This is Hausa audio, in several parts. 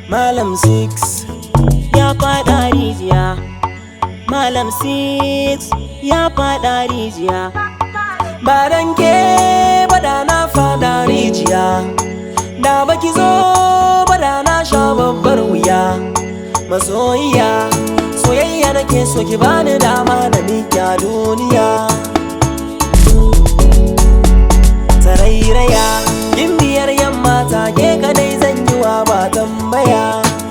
Malam Six ya faɗa rijiya Malam Six ya faɗa rijiya Ba dan ke ba da na faɗa rijiya Da baki zo ba da na sha babbar wuya Masoyiya soyayya nake so ki bani dama da miƙa duniya Tarairaya yin biyar yamma ta ke kadai zan yi wa ba tambaya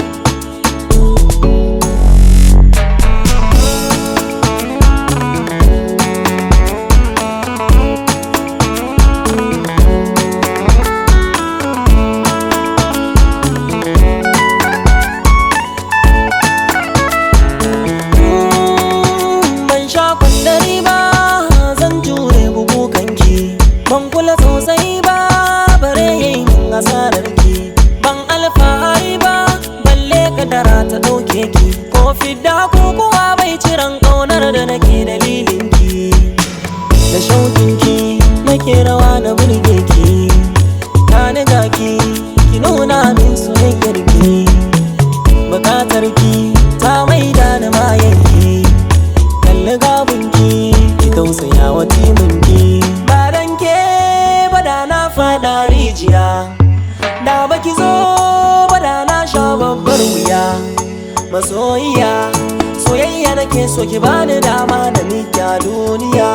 ban sha kwandari ba zan jure bugu kanki ban kula sosai ba bare yin asarar ki ban alfahari ba balle kadara ta dauke ki ko fidda ko kuwa bai ciran kaunar da nake dalilin ki da shaukin ki nake rawa na burge ki ta niga ki ki nuna min soyayyar ki bukatar ki ta maida ni mayan ki kalli gabinki ki tausaya wa timinki ba dan ke ba da na fada rijiya da baki zo ba da na sha babbar wuya masoyiya soyayya nake so ki bani dama da miƙa duniya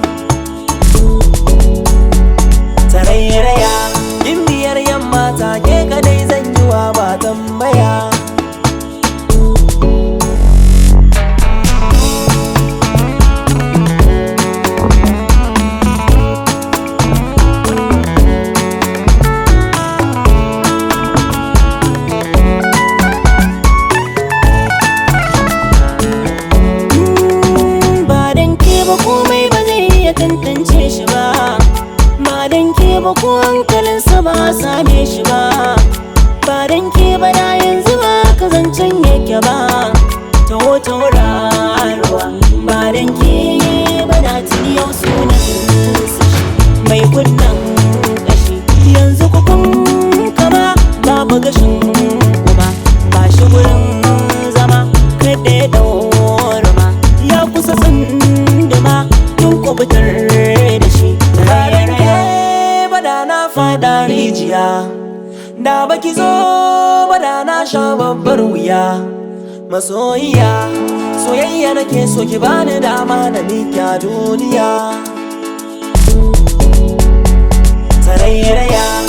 tarairaya yin biyar yamma ta ke kadai zan yi wa ba tambaya ba dan ke ba komai ba zai iya tantance shi ba ba dan ke ba ko hankalinsa ba a same shi ba ba dan ke ba da yanzu ba ka zancen yake ba taho tauraruwa ba dan ke ba da tuni yau sunan sa shi mai kunnan kashi yanzu kukun kama babu gashin kuma ba shi gurin zama kada ya daurama ya kusa tsunduma tun kubutar da shi Bayan ke bada na fada rijiya Da baki zo bada na sha babbar wuya Masoyiya soyayya nake so ki bani dama na miƙa duniya Tarairaya